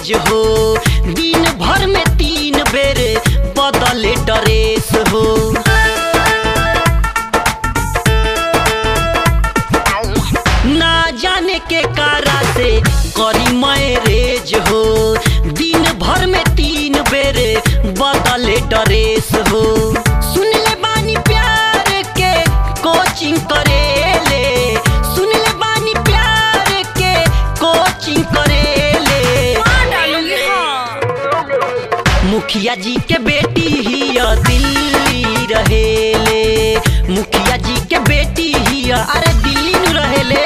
रेज हो दिन भर में तीन बेर बदले ड्रेस हो ना जाने के कारा से करी मैरेज हो दिन भर में तीन बेर बदले ड्रेस हो सुन ले बानी प्यार के कोचिंग करेले सुन ले बानी प्यार के कोचिंग करेले डालूंगी हाँ मुखिया जी के बेटी ही दिल्ली रहेले मुखिया जी के बेटी ही अरे दिल्ली नु रहेले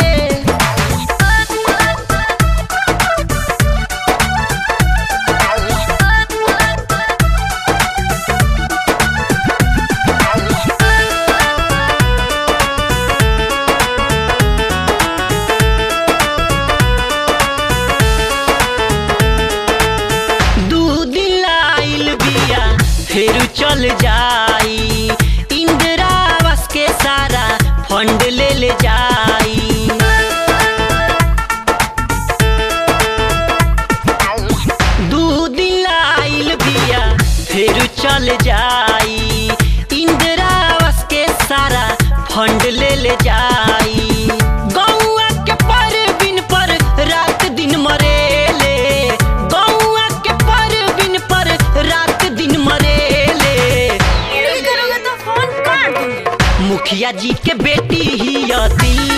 दू दिन आइल बिया फिर चल जाई इंदिरा आवास के सारा फंड ले ले जाई दू दिन आइल बिया फिर चल जाई इंदिरा आवास के सारा फंड ले ले जाई गौआ के पर बिन पर रात दिन मरेले गौआ के पर बिन पर रात दिन मरेले नहीं करोगे तो फोन काट दूंगी मुखिया जी के बेटी ही दिल्ली